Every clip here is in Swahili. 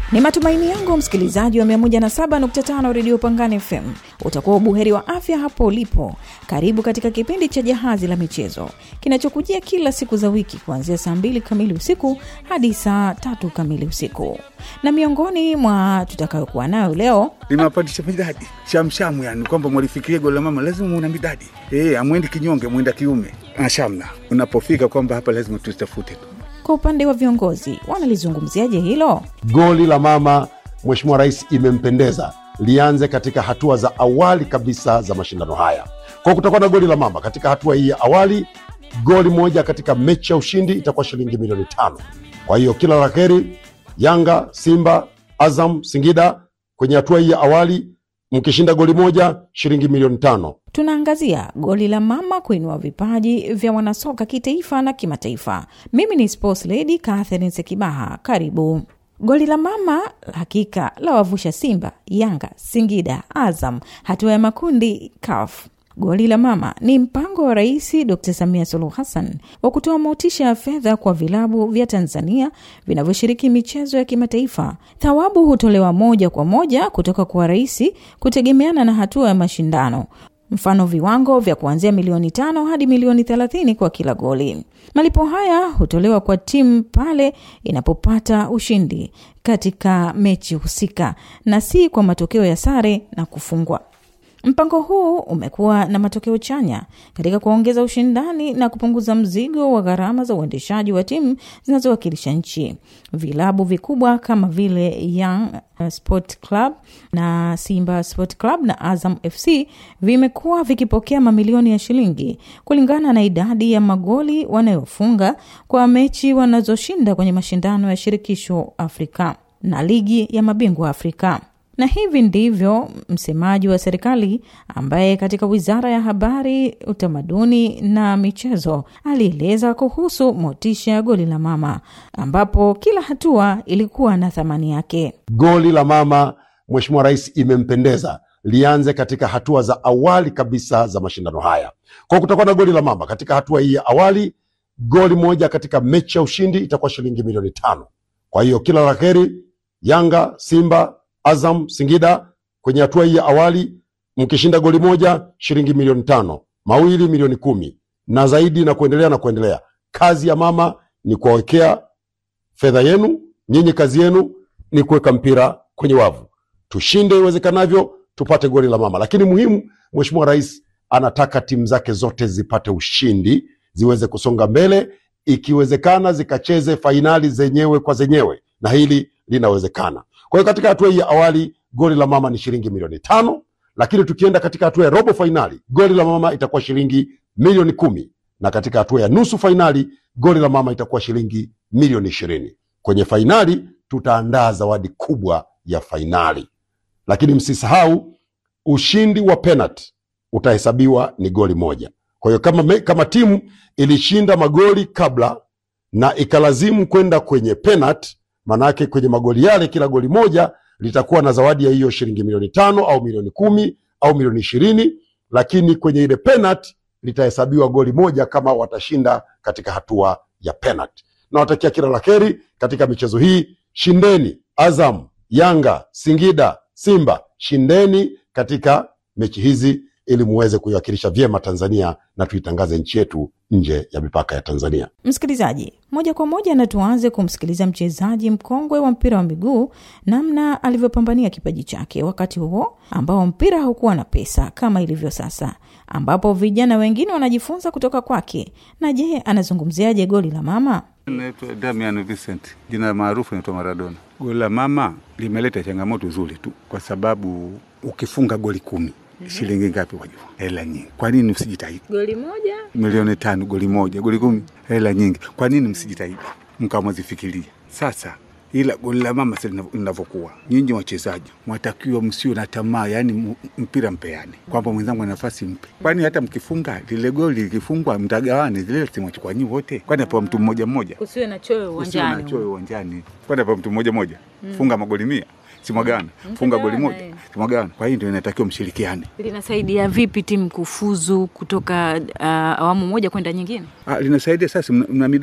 Ni matumaini yangu msikilizaji wa 107.5 redio Pangani FM utakuwa ubuheri wa afya hapo ulipo. Karibu katika kipindi cha Jahazi la Michezo kinachokujia kila siku za wiki kuanzia saa 2 kamili usiku hadi saa tatu kamili usiku, na miongoni mwa tutakayokuwa nayo leo limewapandisha midadi shamshamu, yani kwamba mwalifikiria goli la mama lazima muuna midadi e, amwendi kinyonge, mwenda kiume ashamna. Unapofika kwamba hapa lazima tuzitafute tu. Kwa upande wa viongozi wanalizungumziaje hilo? Goli la mama Mheshimiwa Rais imempendeza lianze katika hatua za awali kabisa za mashindano haya. Kwa kutakuwa na goli la mama katika hatua hii ya awali, goli moja katika mechi ya ushindi itakuwa shilingi milioni tano. Kwa hiyo kila la heri Yanga, Simba, Azam, Singida kwenye hatua hii ya awali, mkishinda goli moja shilingi milioni tano. Tunaangazia goli la mama kuinua vipaji vya wanasoka kitaifa na kimataifa. Mimi ni sports lady Catherine Sekibaha, karibu. Goli la mama hakika la wavusha Simba, Yanga, Singida, Azam hatua ya makundi CAF. Goli la mama ni mpango wa Rais Dr Samia Suluhu Hassan wa kutoa motisha ya fedha kwa vilabu vya Tanzania vinavyoshiriki michezo ya kimataifa. Thawabu hutolewa moja kwa moja kutoka kwa rais kutegemeana na hatua ya mashindano mfano viwango vya kuanzia milioni tano hadi milioni thelathini kwa kila goli. Malipo haya hutolewa kwa timu pale inapopata ushindi katika mechi husika na si kwa matokeo ya sare na kufungwa. Mpango huu umekuwa na matokeo chanya katika kuongeza ushindani na kupunguza mzigo wa gharama za uendeshaji wa timu zinazowakilisha nchi. Vilabu vikubwa kama vile Young Sport Club na Simba Sport Club na Azam FC vimekuwa vikipokea mamilioni ya shilingi kulingana na idadi ya magoli wanayofunga kwa mechi wanazoshinda kwenye mashindano ya shirikisho Afrika na ligi ya mabingwa Afrika na hivi ndivyo msemaji wa serikali ambaye katika wizara ya habari, utamaduni na michezo alieleza kuhusu motisha ya goli la mama, ambapo kila hatua ilikuwa na thamani yake. Goli la mama Mheshimiwa Rais imempendeza lianze katika hatua za awali kabisa za mashindano haya. Kwa kutakuwa na goli la mama katika hatua hii ya awali, goli moja katika mechi ya ushindi itakuwa shilingi milioni tano. Kwa hiyo kila la heri Yanga, Simba Azam, Singida kwenye hatua hii ya awali, mkishinda goli moja shilingi milioni tano, mawili milioni kumi na zaidi na kuendelea na kuendelea. Kazi ya mama ni kuwawekea fedha yenu, nyinyi kazi yenu ni kuweka mpira kwenye wavu, tushinde iwezekanavyo, tupate goli la mama. Lakini muhimu, Mheshimiwa Rais anataka timu zake zote zipate ushindi, ziweze kusonga mbele, ikiwezekana zikacheze fainali zenyewe kwa zenyewe, na hili linawezekana. Kwa hiyo katika hatua hii ya awali goli la mama ni shilingi milioni tano, lakini tukienda katika hatua ya robo fainali goli la mama itakuwa shilingi milioni kumi, na katika hatua ya nusu fainali goli la mama itakuwa shilingi milioni ishirini. Kwenye fainali tutaandaa zawadi kubwa ya fainali, lakini msisahau ushindi wa penalti utahesabiwa ni goli moja. Kwa hiyo kama, me, kama timu ilishinda magoli kabla na ikalazimu kwenda kwenye penalti Manake kwenye magoli yale kila goli moja litakuwa na zawadi ya hiyo shilingi milioni tano au milioni kumi au milioni ishirini, lakini kwenye ile penalti litahesabiwa goli moja kama watashinda katika hatua ya penalti. Nawatakia kila la heri katika michezo hii. Shindeni Azam, Yanga, Singida, Simba, shindeni katika mechi hizi ili muweze kuiwakilisha vyema Tanzania na tuitangaze nchi yetu nje ya mipaka ya Tanzania. Msikilizaji, moja kwa moja na tuanze kumsikiliza mchezaji mkongwe wa mpira wa miguu namna alivyopambania kipaji chake wakati huo ambao mpira haukuwa na pesa kama ilivyo sasa, ambapo vijana wengine wanajifunza kutoka kwake. Na je, anazungumziaje goli la mama? Naitwa Damian Vincent, jina maarufu naitwa Maradona. Goli la mama limeleta changamoto nzuri tu, kwa sababu ukifunga goli kumi shilingi ngapi? Wajua, hela nyingi. Kwa nini msijitahidi? Goli moja Milioni tano, goli moja, goli kumi, hela nyingi. Kwa nini msijitahidi mkamwazifikiria? Sasa ila goli la mama sasa linavyokuwa, nyinyi wachezaji mwatakiwa msio na tamaa, yani mpira mpeane, kwamba mwenzangu ana nafasi mpe. Kwani hata mkifunga lile goli likifungwa, mtagawane zile simwachukua nyi wote, kwani apewa mtu mmoja mmoja, usiwe na choyo Usiwe uwanjani. na choyo uwanjani, kwani apewa mtu mmoja mmoja, funga magoli mia simwagana, funga goli Mtagawana, moja eh. simwagana. Kwa hiyo ndio inatakiwa mshirikiane. Linasaidia vipi timu kufuzu kutoka uh, awamu moja kwenda nyingine? Ah, linasaidia sasa, mna, mna midadi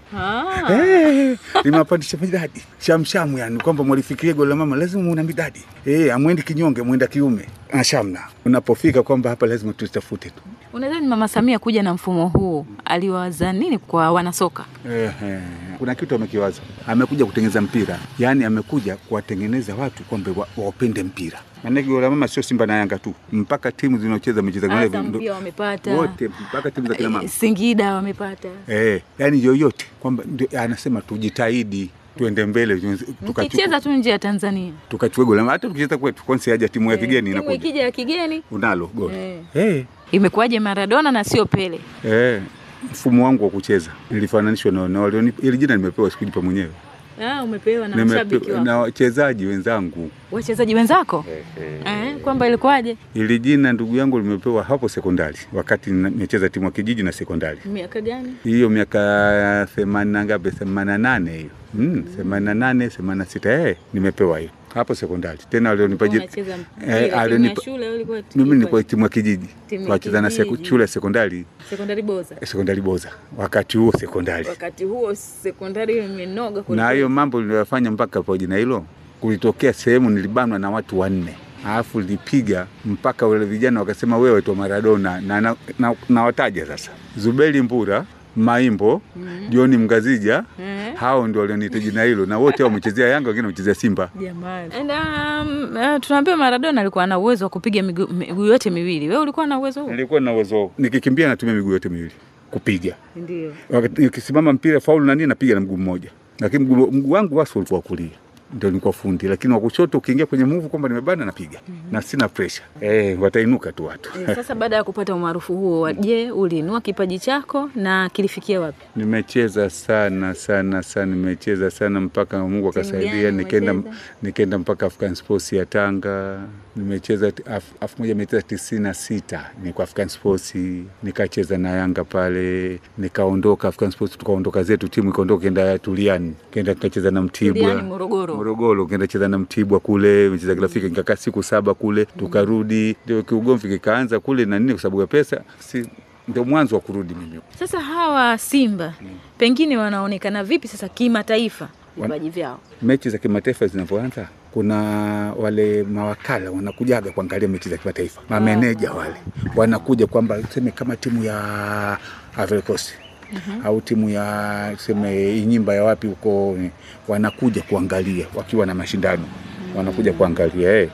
Ah. Eh, limewapandisha midadi shamshamu, yani kwamba mwalifikiria goli la mama lazima muwe na midadi eh, amwendi kinyonge, mwenda kiume ashamna. Unapofika kwamba hapa lazima tutafute tu Unadhani Mama Samia kuja na mfumo huu aliwaza nini kwa wanasoka? eh, eh. Kuna kitu amekiwaza, amekuja kutengeneza mpira, yani amekuja kuwatengeneza watu kwamba wa- waupende mpira. Maanake goli la mama sio Simba na Yanga tu, mpaka timu zinaocheza mechi za Azam ndo- pia wamepata. wote, mpaka timu za kina mama Singida wamepata. eh, yani yoyote kwamba ndio anasema tujitahidi tuende mbele tukachukue Mkicheza tu nje ya Tanzania. tukachukue goli hata tukicheza kwetu kwanza haja timu ya kigeni Timu inakuja ikija ya kigeni unalo goli Eh. eh. imekuwaje Maradona na sio Pele? Eh. mfumo wangu wa kucheza nilifananishwa na, na walionipa ili jina nimepewa sikujipa mwenyewe Ah, umepewa na Nimepe- mashabiki wako. na wachezaji wenzangu Wachezaji wenzako? Eh, kwamba ilikuwaje? ili jina ndugu yangu limepewa hapo sekondari wakati na- nimecheza timu ya kijiji na sekondari Miaka gani? hiyo miaka themanini na ngapi themanini na nane hiyo mm, themanini na nane themanini na sita eh, nimepewa hiyo hapo sekondari tena walionipa jina Unacheza Eh, mpira timu ya alionipa- shule au ilikuwa timu mimi nilikuwa timu ya kijiji Timu ya tunacheza na seku- kijiji. shule ya sekondari sekondari Boza? sekondari Boza wakati huo sekondari Wakati huo sekondari imenoga kweli na kweli. hiyo mambo niliyofanya mpaka kwa jina hilo, kulitokea sehemu nilibanwa na watu wanne, alafu lipiga mpaka wale vijana wakasema wewe to Maradona na, na, na, na wataja sasa Zuberi Mbura Maimbo Joni Mgazija Eh. hao ndio walioniita jina hilo, na wote hao wamechezea Yanga, wengine wamechezea Simba. Jamani. And, um, uh, tunaambiwa Maradona alikuwa na uwezo wa kupiga miguu miguu yote miwili. Wewe ulikuwa na uwezo huo? Nilikuwa na uwezo huo. nikikimbia natumia miguu yote miwili kupiga, Ndio. wakati nikisimama mpira faulu na nini napiga na mguu mmoja, lakini mguu mguu wangu wasi ulikuwa wa kulia ndio nilikuwa fundi, lakini wa kushoto ukiingia kwenye move kwamba nimebana napiga na sina pressure eh, watainuka tu watu. Eh, Sasa baada ya kupata umaarufu huo, je, uliinua kipaji chako na kilifikia wapi? Nimecheza sana sana sana, nimecheza sana mpaka Mungu Timu akasaidia, gani nikaenda umecheza? nikaenda mpaka African Sports ya Tanga. Nimecheza t- af- elfu moja mia tisa tisini na sita niko African Sports, nikacheza na Yanga pale, nikaondoka African Sports, tukaondoka zetu timu ikaondoka, kenda Tuliani, kenda nikacheza na Mtibwa Tuliani, Morogoro. Morogoro, kenda cheza na Mtibwa kule, mecheza kirafiki, nikakaa siku saba kule, tukarudi, ndio kiugomvi kikaanza kule na nini, kwa sababu ya pesa, si ndio mwanzo wa kurudi mimi Sasa hawa Simba pengine wanaonekana vipi sasa kimataifa Wan- vipaji vyao? mechi za kimataifa zinavyoanza, kuna wale mawakala wanakujaga kuangalia mechi za kimataifa, mameneja wale wanakuja kwamba tuseme kama timu ya Ivory Coast au timu ya tuseme Inyimba ya wapi huko, eh, wanakuja kuangalia wakiwa na mashindano, wanakuja kuangalia eh.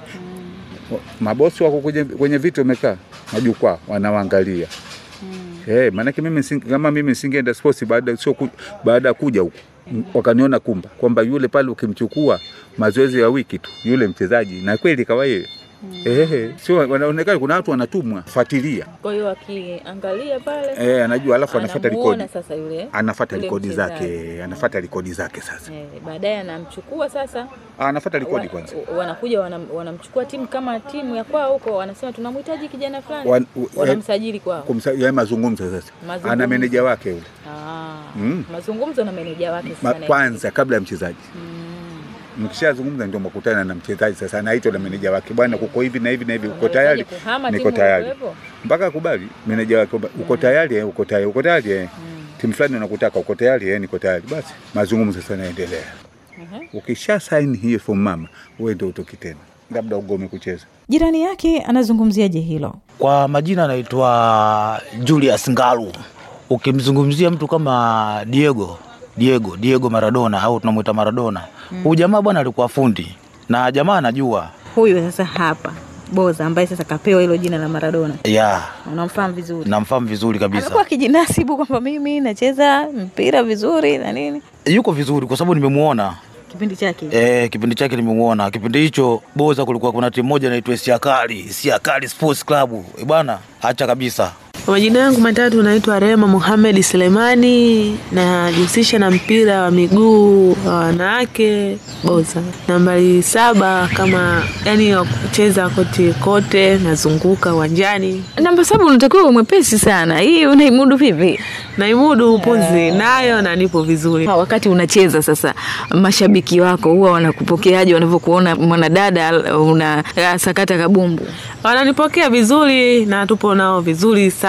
Mabosi wako kwenye, kwenye viti wamekaa majukwaa wanawaangalia Eh, maanake mimi sing, kama mimi singeenda sports baada sio ku, baada ya kuja huku m- wakaniona kumba kwamba yule pale ukimchukua mazoezi ya wiki tu yule mchezaji, na kweli kawa yeye eh, sio wanaonekana, kuna watu wanatumwa fuatilia, Kwa hiyo akiangalia pale eh, anajua, alafu anafuata anamuona rekodi, sasa yule anafuata yule rekodi mchezaji. zake, anafuata rekodi zake sasa, Eh, baadaye anamchukua sasa Ah, anafuata rekodi wa- kwanza. wanakuja wanam, wanamchukua timu kama timu ya kwao huko, wanasema tunamhitaji kijana fulani, Wan- u- wanamsajili kwao. Kumsa, ya mazungumzo sasa, Mazungumzo. ana meneja wake yule Ah, Mm. mazungumzo na meneja wake Ma, sana. kwanza kabla ya mchezaji Mm. mkishazungumza ndio mkutana na mchezaji sasa, anaitwa na meneja wake, bwana, kuko hivi na hivi na hivi, uko Unawezaje tayari? kuhama Niko timu tayari ulikuwepo? mpaka akubali meneja wake, kwamba uko tayari? eh, Uko tayari? Uko tayari? eh? timu fulani wanakutaka, uko tayari? eh, Niko tayari. Basi mazungumzo sasa yanaendelea. Mhm. Ukisha saini hiyo fomu mama, wewe ndio utoki tena, labda ugome kucheza. Jirani yake anazungumziaje hilo? Kwa majina anaitwa Julius Ngalu. Ukimzungumzia mtu kama Diego Diego Diego Maradona au tunamwita Maradona, huyu jamaa bwana alikuwa fundi na jamaa anajua Huyu sasa hapa Boza ambaye sasa kapewa hilo jina la Maradona, ya unamfahamu vizuri? namfahamu vizuri kabisa, Amekuwa akijinasibu kwamba mimi nacheza mpira vizuri na nini, yuko vizuri kwa sababu nimemuona kipindi chake E, kipindi chake nimemuona. Kipindi hicho Boza kulikuwa kuna timu moja inaitwa Siakali, Siakali Sports Club. E bwana, acha kabisa. Kwa majina yangu matatu naitwa Rema Mohamed Selemani, najihusisha na mpira wa miguu wa wanawake Boza. Nambari saba kama yani wa kucheza kote kote, nazunguka uwanjani, namba saba. Unatakiwa uwe mwepesi sana, hii unaimudu vipi? naimudu upuzi nayo na nipo vizuri. Ha, Wakati unacheza sasa, mashabiki wako huwa wanakupokeaje wanavyokuona mwanadada una sakata kabumbu? Wananipokea vizuri na tupo nao vizuri sana.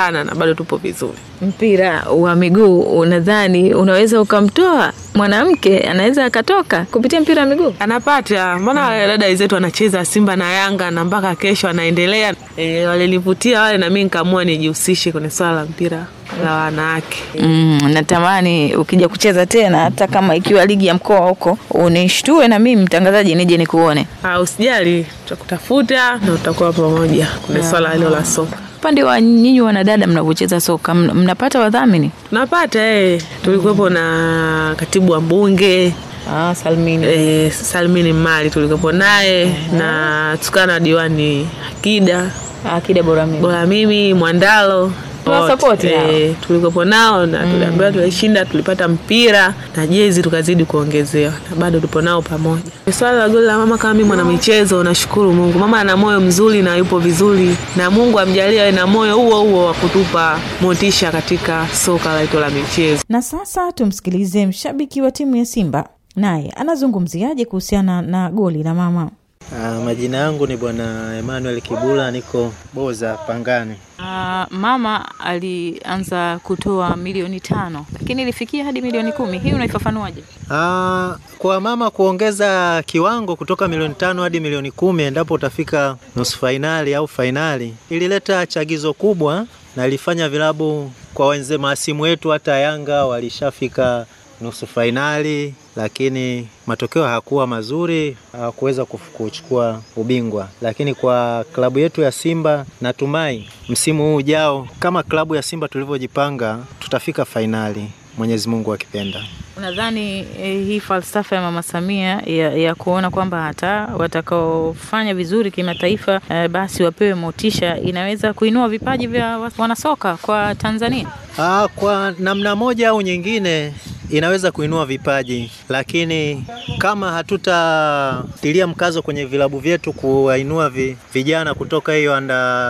sana na bado tupo vizuri. Mpira wa miguu unadhani unaweza ukamtoa mwanamke, anaweza akatoka kupitia mpira wa miguu? Anapata mbona wale dada zetu wanacheza Simba na Yanga na mpaka kesho anaendelea. E, walinivutia wale na mimi nikaamua nijihusishe kwenye swala la mpira la wanawake. Mm, natamani ukija kucheza tena, hata kama ikiwa ligi ya mkoa huko, unishtue na mimi mtangazaji, nije nikuone. Ah, usijali, tutakutafuta na tutakuwa pamoja kwenye swala hilo la soka. Upande wa nyinyi wanadada mnavyocheza soka, mna- mnapata wadhamini? Tunapata eh, tulikuwepo na katibu wa mbunge Ah, Salmini. eh, Salmini Mali tulikuwepo naye na tukana na diwani Akida Akida bora mimi. bora mimi Mwandalo Tunawasapoti hao. eh, tulikuwepo nao na tuliambiwa tulishinda, tulipata mpira na jezi tukazidi kuongezewa na bado tupo nao pamoja. Swala la goli la mama, kama mimi mwanamichezo, nashukuru Mungu, mama ana moyo mzuri na yupo vizuri, na Mungu amjalie awe na moyo huo huo wa kutupa motisha katika soka letu la michezo. Na sasa tumsikilize mshabiki wa timu ya Simba, naye anazungumziaje kuhusiana na goli la mama. Ah, majina yangu ni bwana Emmanuel Kibula, niko Boza Pangani. Uh, mama alianza kutoa milioni tano lakini ilifikia hadi milioni kumi. Hii unaifafanuaje? Ah, kwa mama kuongeza kiwango kutoka milioni tano hadi milioni kumi endapo utafika nusu fainali au fainali, ilileta chagizo kubwa na ilifanya vilabu kwa wenze maasimu wetu, hata Yanga walishafika nusu fainali, lakini matokeo hayakuwa mazuri, hawakuweza kuf- kuchukua ubingwa. Lakini kwa klabu yetu ya Simba, natumai msimu huu ujao, kama klabu ya Simba tulivyojipanga, tutafika fainali, Mwenyezi Mungu akipenda. Unadhani eh, hii falsafa ya Mama Samia ya, ya kuona kwamba hata watakaofanya vizuri kimataifa eh, basi wapewe motisha inaweza kuinua vipaji vya wa- wanasoka kwa Tanzania? Ah, kwa namna moja au nyingine inaweza kuinua vipaji, lakini kama hatutatilia mkazo kwenye vilabu vyetu kuwainua vi, vijana kutoka hiyo under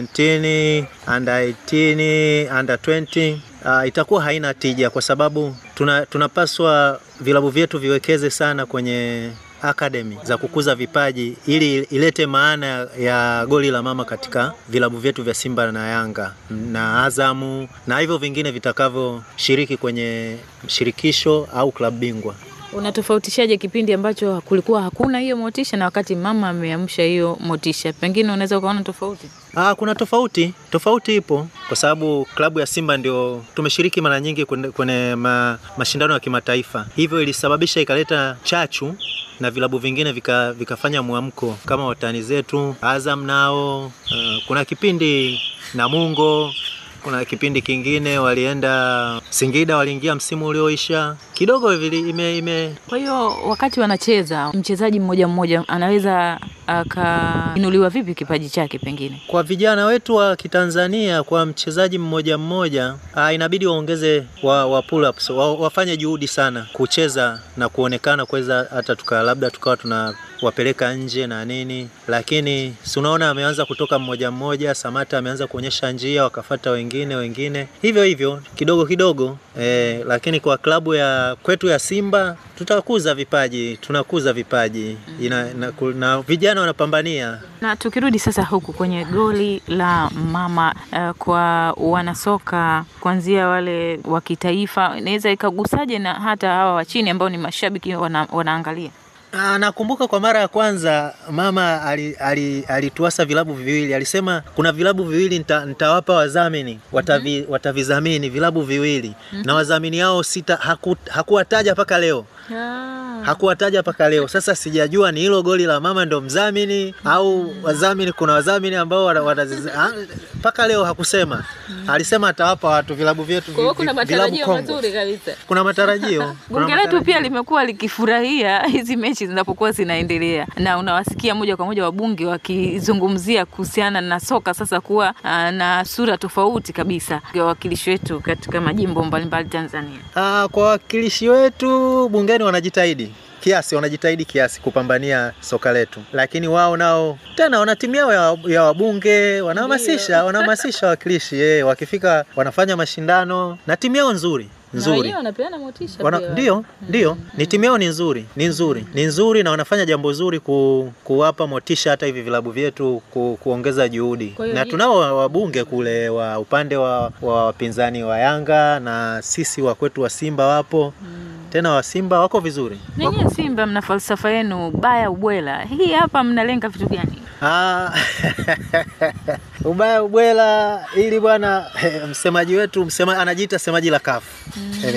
17, under 18, under 20 Uh, itakuwa haina tija kwa sababu tuna, tunapaswa vilabu vyetu viwekeze sana kwenye academy za kukuza vipaji ili ilete maana ya goli la mama katika vilabu vyetu vya Simba na Yanga na Azamu na hivyo vingine vitakavyoshiriki kwenye shirikisho au klabu bingwa. Unatofautishaje kipindi ambacho kulikuwa hakuna hiyo motisha na wakati mama ameamsha hiyo motisha? Pengine unaweza ukaona tofauti. Ah, kuna tofauti, tofauti ipo kwa sababu klabu ya Simba ndio tumeshiriki mara nyingi kwenye, kwenye ma, mashindano ya kimataifa, hivyo ilisababisha ikaleta chachu na vilabu vingine vika, vikafanya mwamko kama watani zetu Azam nao. Uh, kuna kipindi Namungo, kuna kipindi kingine walienda Singida, waliingia msimu ulioisha kidogo vili, ime, ime, Kwa hiyo wakati wanacheza, mchezaji mmoja mmoja anaweza akainuliwa vipi kipaji chake pengine? kwa vijana wetu wa Kitanzania, kwa mchezaji mmoja mmoja, ah, inabidi waongeze wa, wa pull ups, wa, wafanye juhudi sana kucheza na kuonekana kuweza hata tuka labda tukawa tuna wapeleka nje na nini, lakini si unaona ameanza kutoka mmoja mmoja. Samata ameanza kuonyesha njia, wakafata wengine wengine, hivyo hivyo kidogo kidogo eh, lakini kwa klabu ya kwetu ya Simba tutakuza vipaji, tunakuza vipaji ina, na, na vijana wanapambania Na tukirudi sasa huku kwenye goli la mama uh, kwa wanasoka kuanzia wale wa kitaifa, inaweza ikagusaje na hata hawa wa chini ambao ni mashabiki wana, wanaangalia? Ah, nakumbuka kwa mara ya kwanza mama alituasa ali, ali vilabu viwili. Alisema kuna vilabu viwili nita, nitawapa wadhamini watavi, watavizamini vilabu viwili na wadhamini hao sita haku, hakuwataja mpaka leo hakuwataja mpaka leo. Sasa sijajua ni hilo goli la mama ndo mdhamini au wadhamini. Kuna wadhamini ambao wana- wanaziz- ah, mpaka leo hakusema. Alisema atawapa watu vilabu vyetu vi- vi- vilabu kongwe. kabisa. Kuna matarajio Kuna Bunge letu matarajio. pia limekuwa likifurahia hizi mechi zinapokuwa zinaendelea, na unawasikia moja kwa moja wabunge wakizungumzia kuhusiana na soka sasa kuwa ah, na sura tofauti kabisa ya wawakilishi wetu katika majimbo mbalimbali Tanzania. Ah, kwa wawakilishi wetu bungeni wanajitahidi kiasi, wanajitahidi kiasi kupambania soka letu, lakini wao nao tena wana timu yao ya, ya wabunge wanahamasisha, wanahamasisha wawakilishi eh, wakifika wanafanya mashindano na timu yao nzuri nzuri. wenyewe wanapeana motisha Wana, pia. ndio ndio ni timu yao ni nzuri ni nzuri ni nzuri na wanafanya jambo zuri ku, kuwapa motisha hata hivi vilabu vyetu ku, kuongeza juhudi Kwa hiyo na hii- tunao wa- wabunge kule wa upande wa wa wapinzani wa Yanga na sisi wa kwetu wa Simba wapo tena wa Simba wako vizuri Nenyewe Simba mna falsafa yenu baya ubwela, hii hapa mnalenga vitu gani? Ah, ubaya ubwela ili bwana msemaji wetu msema, anajiita semaji la kafu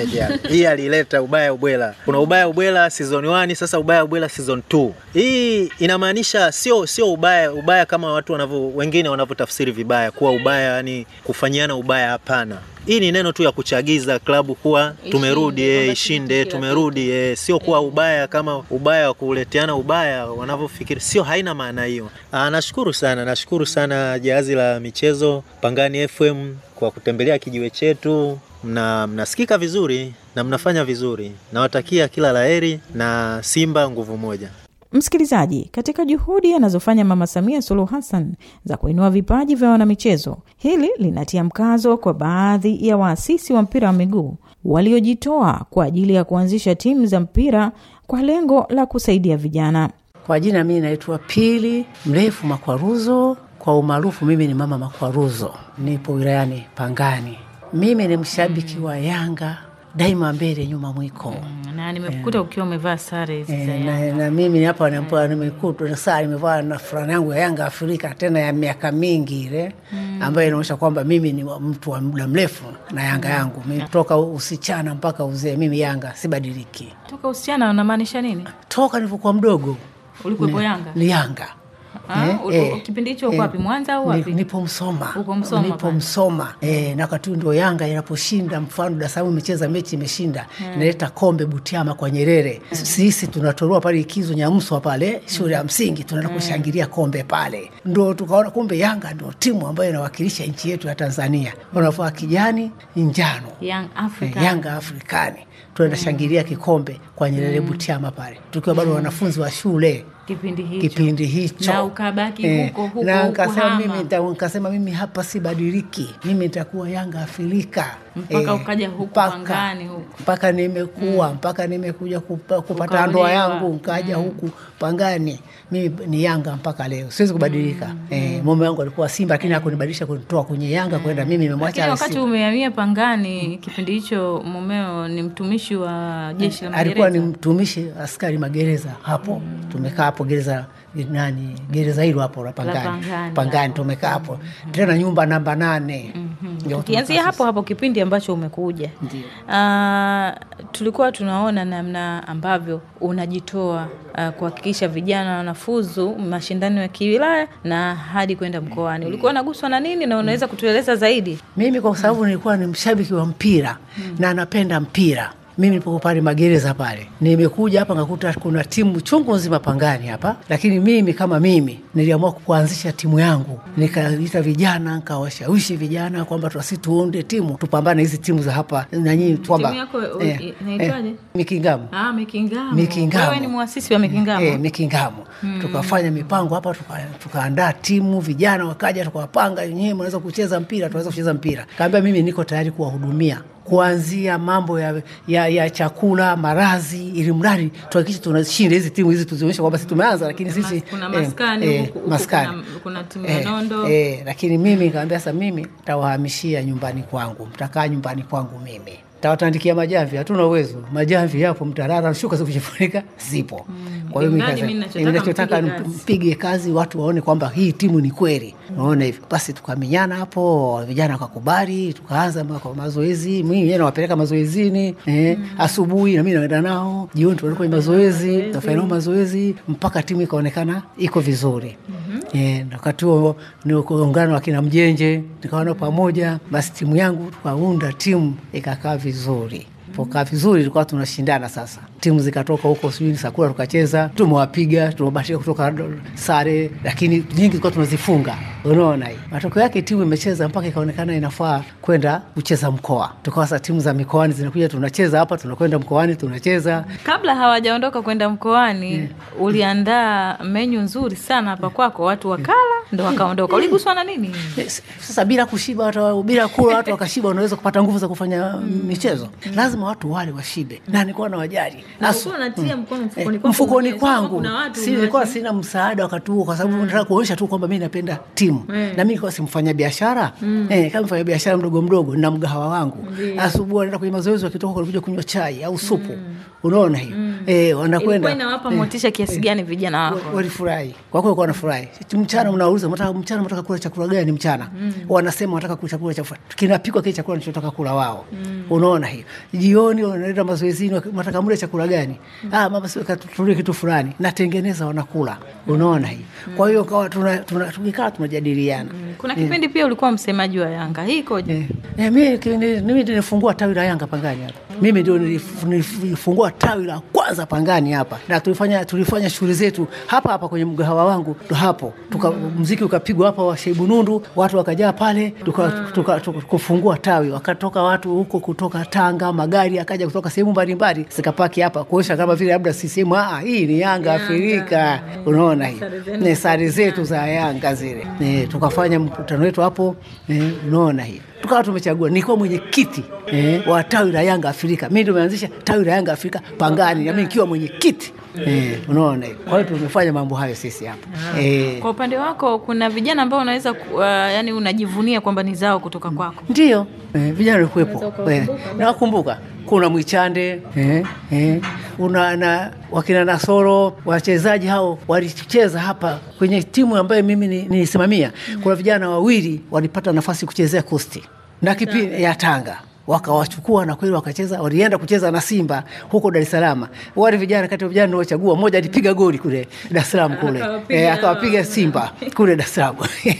hii alileta ubaya ubwela. Kuna ubaya ubwela season 1 sasa ubaya ubwela season 2. Hii inamaanisha sio sio ubaya ubaya kama watu wanavyo wengine wanavyotafsiri vibaya kuwa ubaya, yani kufanyiana ubaya. Hapana, hii ni neno tu ya kuchagiza klabu kuwa tumerudi, Ishinde, eh, kwamba ishinde, kila tumerudi, eh, sio kuwa ubaya kama ubaya wa kuleteana ubaya wanavyofikiri, sio, haina maana hiyo. Ah, nashukuru sana, nashukuru sana Jahazi la Michezo Pangani FM kwa kutembelea kijiwe chetu. Mna, mnasikika vizuri na mnafanya vizuri. Nawatakia kila laheri na Simba nguvu moja. Msikilizaji, katika juhudi anazofanya Mama Samia Suluhu Hassan za kuinua vipaji vya wanamichezo, hili linatia mkazo kwa baadhi ya waasisi wa mpira wa miguu waliojitoa kwa ajili ya kuanzisha timu za mpira kwa lengo la kusaidia vijana. Kwa jina mimi naitwa Pili Mrefu Makwaruzo, kwa umaarufu mimi ni Mama Makwaruzo, nipo wilayani Pangani. Mimi ni mshabiki wa Yanga daima, mbele nyuma mwiko. Na nimekukuta ukiwa umevaa sare hizi za Eh, na, Yanga. na mimi hapa napo nimekutwa na saa nimevaa na fulana yangu ya Yanga Afrika tena ya miaka mingi ile ambayo inaonyesha kwamba mimi ni wa- mtu wa muda mrefu na Yanga yangu mimi, toka usichana mpaka uzee, mimi Yanga sibadiliki, Toka usichana unamaanisha nini? toka nilivyokuwa mdogo Ulikuwepo Yanga? ni Yanga. Ah, Eh, u- eh, u- kipindi hicho uko eh, wapi? Mwanza au wapi? ni- Nipo Msoma. Uko Msoma Nipo pale. Msoma. Eh, na wakati huo ndio Yanga inaposhinda, mfano Dar es Salaam imecheza mechi imeshinda, inaleta kombe Butiama kwa Nyerere. Sisi tunatoroa pale Ikizo Nyamswa pale shule ya msingi tunaenda kushangilia kombe pale. Ndio tukaona kumbe Yanga ndio timu ambayo inawakilisha nchi yetu ya Tanzania. Wanavaa kijani, njano. Young Africa. Eh, Yanga Afrikani. Tunaenda shangilia kikombe kwa Nyerere Butiama pale. Tukiwa bado wanafunzi wa shule Kipindi hicho. kipindi hicho Na ukabaki huko, huko, na huko nikasema hama. mimi nita- nikasema mimi hapa sibadiliki, mimi nitakuwa Yanga Afrika Mpaka ukaja huku mpaka- Pangani huku. mpaka nimekuwa mpaka nimekuja kupa, kupata Ukaolewa. ndoa yangu nkaja huku Pangani, mimi ni Yanga mpaka leo, siwezi kubadilika. Eh, mume wangu alikuwa Simba lakini hakunibadilisha kunitoa kwenye Yanga kwenda mimi nimemwacha Lakini wakati Simba. umehamia Pangani, kipindi hicho mumeo ni mtumishi wa jeshi la alikuwa ni magereza. mtumishi askari magereza hapo, tumekaa hapo gereza nani gereza hilo hapo la Pangani, Pangani, Pangani tumekaa hapo tena nyumba namba nane Ndio Tukianzia tumekaa hapo hapo kipindi ambacho umekuja, Ah, tulikuwa tunaona namna ambavyo unajitoa ah, kuhakikisha vijana wanafuzu mashindano ya kiwilaya na hadi kwenda mkoani. Ulikuwa unaguswa na nini na unaweza kutueleza zaidi? Mimi kwa sababu nilikuwa ni mshabiki wa mpira na napenda mpira. Mimi nilipokuwa pale magereza pale, nimekuja hapa ngakuta kuna timu chungu nzima Pangani hapa, lakini mimi kama mimi niliamua kuanzisha timu yangu, nikaita vijana, nikawashawishi vijana kwamba tuasi tuunde timu tupambane hizi timu za hapa na nyinyi kwamba Timu yako, u- inaitwaje? Mikingamo Ah, Mikingamo. Mikingamo. Wewe ni muasisi wa Mikingamo. Eh, Mikingamo. Tukafanya mipango hapa tuka- tukaandaa timu, vijana wakaja, tukawapanga, nyewe mnaweza kucheza mpira, tunaweza kucheza mpira. Kaambia mimi niko tayari kuwahudumia kuanzia mambo ya, ya, ya chakula, marazi, ili mradi tuhakikishe tunashinda hizi timu hizi, tuzionyeshe kwamba sisi tumeanza, lakini sisi Kuna maskani huku- huku maskani. kuna- kuna timu ya Eh, Nondo. eh, lakini mimi nikamwambia sasa, mimi tawahamishia nyumbani kwangu, mtakaa nyumbani kwangu mimi tawatandikia majamvi. Hatuna uwezo, majamvi yapo, mtarara, shuka za kujifunika zipo. Kwa hiyo mimi Mradi nikasema, mimi nachotaka eh, nachotaka mpige kazi. mpige kazi, watu waone kwamba hii timu ni kweli. Unaona hivyo basi, tukamenyana hapo, vijana wakakubali, tukaanza ma- kwa mazoezi. Mimi mwenyewe nawapeleka mazoezini eh, asubuhi na mimi naenda nao, jioni tunaenda kwenye mazoezi, tunafanya nao mazoezi mpaka timu ikaonekana iko vizuri. Eh, na wakati huo nikuungana na wakina Mjenje, nikawa nao pamoja, basi timu yangu tukaunda timu ikakaa vizuri pokaa vizuri, tulikuwa tunashindana sasa timu zikatoka huko sijui Sakura tukacheza, tumewapiga, tumebahatika kutoka sare, lakini nyingi tulikuwa tunazifunga. Unaona hii matokeo yake, timu imecheza mpaka ikaonekana inafaa kwenda kucheza mkoa. Tukawa sasa timu za mikoani zinakuja, tunacheza hapa, tunakwenda mkoani, tunacheza Kabla hawajaondoka kwenda mkoani, uliandaa menyu nzuri sana hapa kwako, watu wakala ndo wakaondoka. Uliguswa na nini? Yes. Sasa bila kushiba watu, bila kula watu wakashiba, wanaweza kupata nguvu za kufanya michezo. Lazima watu wale washibe, na nilikuwa na wajali Na Asu- ulikuwa unatia mkono Eh, mfukoni kwako mfukoni mwenyewe. Sasa kwangu kuna watu si nilikuwa umewacha- sina msaada wakati huo, kwa sababu nataka kuonyesha tu kwamba mi napenda timu na mi nilikuwa si mfanya biashara eh, kama mfanya biashara mdogo mdogo na mgahawa wangu. Asubuhi wanaenda kwenye mazoezi, wakitoka walikuja kunywa chai au supu, unaona hiyo eh, Ilikuwa wanakwenda inawapa motisha kiasi gani vijana wako? walifurahi kwa kweli, wanafurahi. Mchana mnauliza mnataka mchana mnataka kula chakula gani mchana? Wanasema wanataka kula chakula cha kinapikwa kile chakula wanachotaka kula wao. Unaona hiyo. Jioni wanaenda mazoezini, waki- wanataka mle chakula gani? Ah, mama sio katulie kitu fulani, natengeneza wanakula. Unaona hiyo. Kwa hiyo kawa tuna, tuna tukikaa tunajadiliana. Kuna kipindi pia ulikuwa msemaji wa Yanga, hii ikoje? Eh, eh, mimi ki- ni- mimi ndio nilifungua tawi la Yanga Pangani hapa. Mimi ndio nilif- nilifungua tawi la kwanza Pangani hapa, na tulifanya tulifanya shughuli zetu hapa hapa kwenye mgahawa wangu ndo hapo tuka, mziki ukapigwa hapa wa Shaibu Nundu, watu wakajaa pale, tuka, tuka, tuka, kufungua tawi, wakatoka watu huko kutoka Tanga, magari akaja kutoka sehemu mbalimbali zikapaki hapa kuonyesha kama vile labda CCM, ah, hii ni Yanga Afrika. Unaona hii ni sare zetu za Yanga zile. Eh, tukafanya mkutano wetu hapo, eh, unaona hii tukawa tumechagua, nilikuwa mwenyekiti eh, wa tawi la Yanga Afrika. Mimi ndio nimeanzisha tawi la Yanga Afrika Pangani, na mimi nikiwa mwenyekiti eh, unaona hiyo. Kwa hiyo tumefanya mambo hayo sisi hapa eh, Kwa upande wako kuna vijana ambao unaweza ku- uh, yani unajivunia kwamba ni zao kutoka kwako. ndio eh, vijana walikuwepo eh, nawakumbuka kuna Mwichande eh, eh, una na wakina Nasoro, wachezaji hao walicheza hapa kwenye timu ambayo mimi ni- nilisimamia. Kuna vijana wawili walipata nafasi kuchezea Kusti na kipindi ya Tanga wakawachukua na kweli wakacheza, walienda kucheza na Simba huko Dar es Salaam. Wale vijana kati ya vijana niliochagua, mmoja alipiga goli kule Dar es Salaam kule Akawapiga- eh, akawapiga Simba kule Dar es Salaam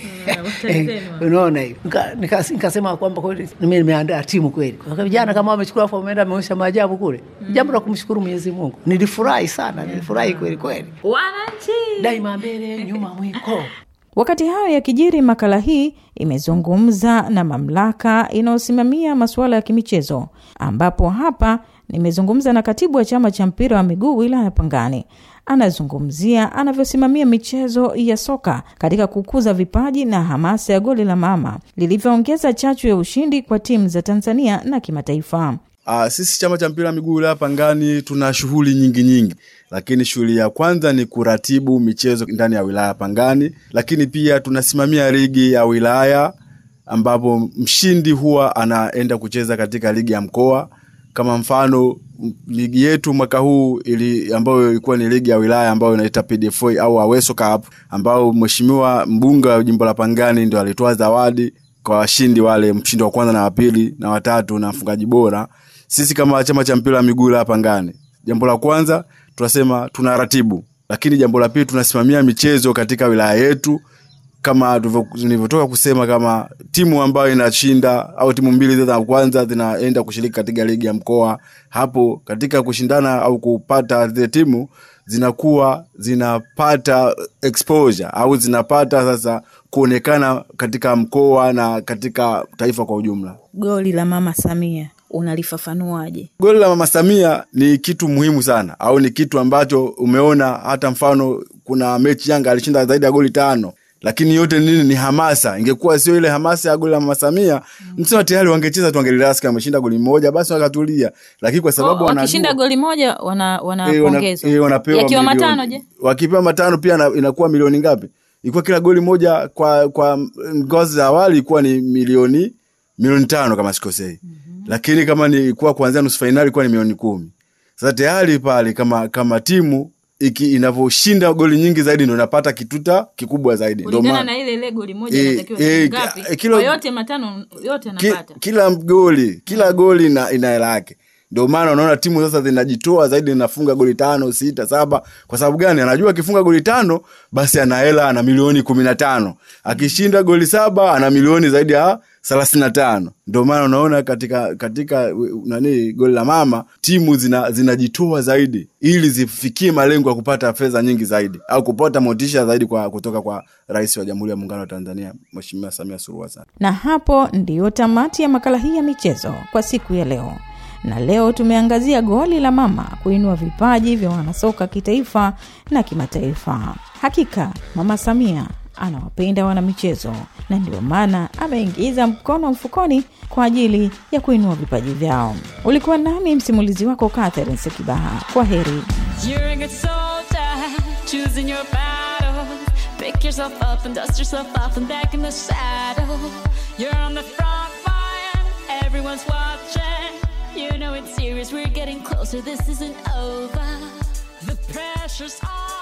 Eh, unaona hiyo Nika- nika- nikasema kwamba kweli mimi nimeandaa timu kweli kwa vijana kama wamechukua afu wameenda wameonyesha maajabu kule jambo la kumshukuru Mwenyezi Mungu nilifurahi sana nilifurahi kweli kweli Wananchi daima mbele nyuma mwiko Wakati hayo yakijiri, makala hii imezungumza na mamlaka inayosimamia masuala ya kimichezo, ambapo hapa nimezungumza na katibu wa chama cha mpira wa miguu wilaya Pangani. Anazungumzia anavyosimamia michezo ya soka katika kukuza vipaji na hamasa ya goli la mama lilivyoongeza chachu ya ushindi kwa timu za Tanzania na kimataifa. Uh, sisi chama cha mpira wa miguu wilaya Pangani tuna shughuli nyingi nyingi, lakini shughuli ya kwanza ni kuratibu michezo ndani ya wilaya Pangani, lakini pia tunasimamia ligi ya wilaya ambapo mshindi huwa anaenda kucheza katika ligi ya mkoa. Kama mfano m- ligi yetu mwaka huu ili ambayo ilikuwa ni ligi ya wilaya ambayo inaita PDFA au Aweso Cup, ambao mheshimiwa mbunge wa jimbo la Pangani ndio alitoa zawadi kwa washindi wale, mshindi wa kwanza na wa pili na watatu na mfungaji bora. Sisi kama chama cha mpira wa miguu wilaya Pangani, jambo la kwanza tunasema tunaratibu, lakini jambo la pili tunasimamia michezo katika wilaya yetu kama tulivyo- nilivyotoka kusema, kama timu ambayo inashinda au timu mbili za kwanza zinaenda kushiriki katika ligi ya mkoa, hapo katika kushindana au kupata zile timu zinakuwa zinapata exposure au zinapata sasa kuonekana katika mkoa na katika taifa kwa ujumla. goli la mama Samia unalifafanuaje? Goli la mama Samia ni kitu muhimu sana, au ni kitu ambacho umeona. Hata mfano, kuna mechi Yanga alishinda zaidi ya goli tano, lakini yote nini? Ni hamasa. Ingekuwa sio ile hamasa ya goli la mama Samia, msema tayari wangecheza tu, wangelirasi kama ameshinda goli moja, basi wakatulia. Lakini kwa sababu Oh, wanajua- wakishinda goli moja wana Eh, wana- wanapongezwa. eh, wanapewa Yakiwa milioni. matano je? Wakipewa matano pia na- inakuwa milioni ngapi? Ilikuwa kila goli moja kwa kwa ngazi za awali ilikuwa ni milioni milioni tano kama sikosei. Lakini kama ni kuwa kuanzia nusu fainali ilikuwa ni milioni kumi. Sasa tayari pale kama kama timu iki inavyoshinda goli nyingi zaidi ndio inapata kituta kikubwa zaidi. Ndio Kulingana maana na ile ile goli moja Eh, inatakiwa eh, ngapi? eh, kilo- Kwa yote matano yote ki, anapata. kila goli kila goli na ina hela yake ndio maana unaona timu sasa zinajitoa zaidi zinafunga goli tano sita saba kwa sababu gani anajua akifunga goli tano basi ana hela ana milioni kumi na tano akishinda goli saba ana milioni zaidi ya thelathini na tano ndio maana unaona katika katika u- nani goli la mama timu zina- zinajitoa zaidi ili zifikie malengo ya kupata fedha nyingi zaidi au kupata motisha zaidi kwa kutoka kwa rais wa jamhuri ya muungano wa tanzania mheshimiwa samia suluhu hassan na hapo ndiyo tamati ya makala hii ya michezo kwa siku ya leo na leo tumeangazia goli la mama kuinua vipaji vya wanasoka kitaifa na kimataifa hakika mama samia anawapenda wanamichezo na ndio maana ameingiza mkono mfukoni kwa ajili ya kuinua vipaji vyao ulikuwa nami msimulizi wako catherine sekibaha kwa heri You're a good soldier, choosing your battles. Pick yourself up and dust yourself off and back in the saddle. You're on the front line, everyone's watching. You know it's serious, we're getting closer, this isn't over. The pressure's on.